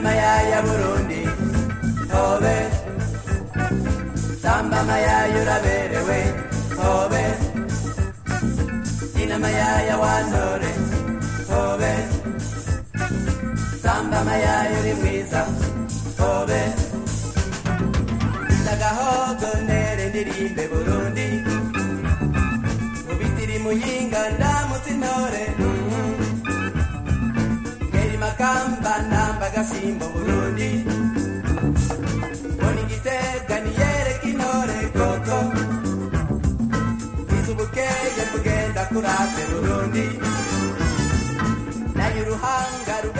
mayaya burundi hobe tamba mayaya uraberewe hobe ina mayaya wantore hobe tamba mayaya uri mwiza hobe ndagahogo ntere ndirimbe burundi mubitiri muyinga ndamutse intore ngeri makamba namba gasimbo burundi mbona igitega niyereka intore koko izubukeye kugenda kurate burundi nayo uruhanga